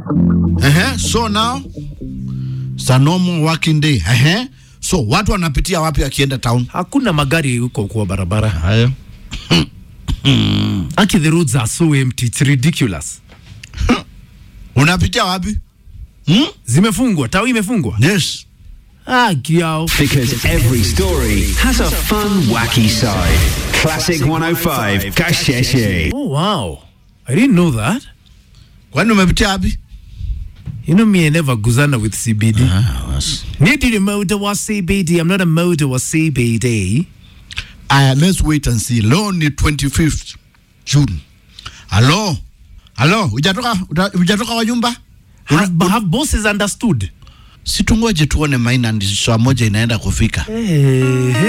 Ehe, so now it's a normal working day. Ehe. So watu wanapitia wapi akienda town? Hakuna magari huko kwa barabara. Haya. Aki the roads are so empty. It's ridiculous. Unapitia wapi? Hmm? Zimefungwa, tao imefungwa. Yes. Ah, kiao. Because every story has a fun, wacky side. Classic 105, Kasheshe. Oh wow. I didn't know that. Kwani umepitia wapi? You know me, I never guzana with CBD. Ah, was. Maybe the motor was CBD. I'm not a motor was CBD. Aya, let's wait and see. Leo ni 25th June. Halo. Halo, hujatoka uta- hujatoka kwa nyumba? Have, have bosses understood? Situngoje tuone Maina ndi saa moja inaenda kufika. Hey,